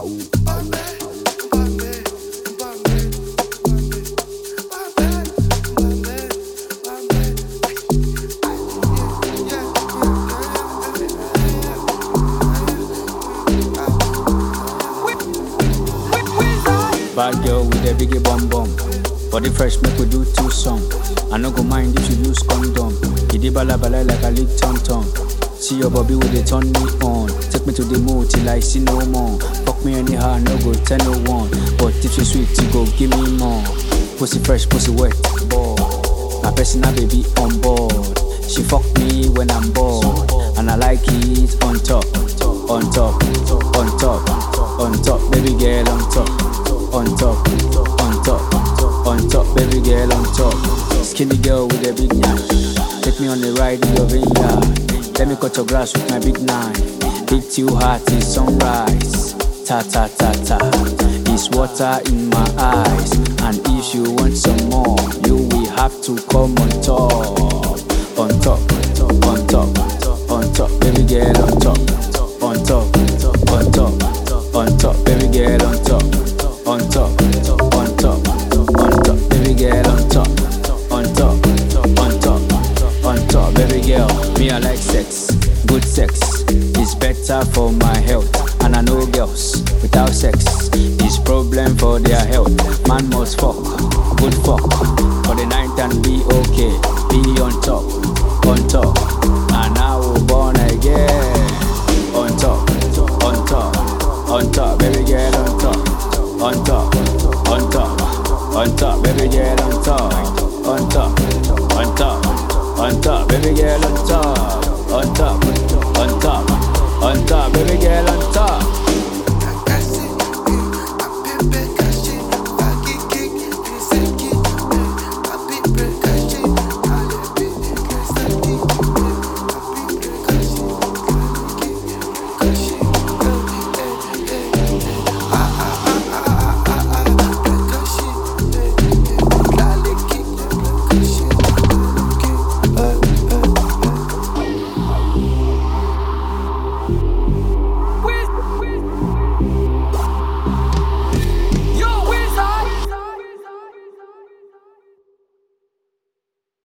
Bad girl with a biggie bum bum. Body fresh, make we do two song. I no go mind if you use condom. You did bala bala like a lick tom tom. See your bobby with it turn me on. Take me to the mood till I see no more. Fuck me anyhow, no go tell no one. But if you sweet, you go give me more. Pussy fresh, pussy wet, ball. My personal baby on board. She fuck me when I'm bored, and I like it on top, on top, on top, on top, baby girl on top, on top, on top, on top, baby girl on top. Skinny girl with a big nyash, take me on the ride in your vineyard. Let me cut your grass with my big knife. Hit you hard till sunrise. Ta ta ta ta. It's water in my eyes, and if you want some more, you will have to come on top on top, on top, on top, baby girl on top, on top, on top, on top, baby girl on top, on top, on top, on top, baby girl on top, on top, on top, on top, baby girl. Me I like sex, good sex is better for my health, and I know girls without sex is problem for their health. Man must fuck, good fuck for the night and be okay, be on top on top, and I will born again. On top, on top, on top, baby girl on top, on top, on top, on top, baby girl on top, on top, on top, on top, baby girl on top, on top, on top, on top, baby girl on top.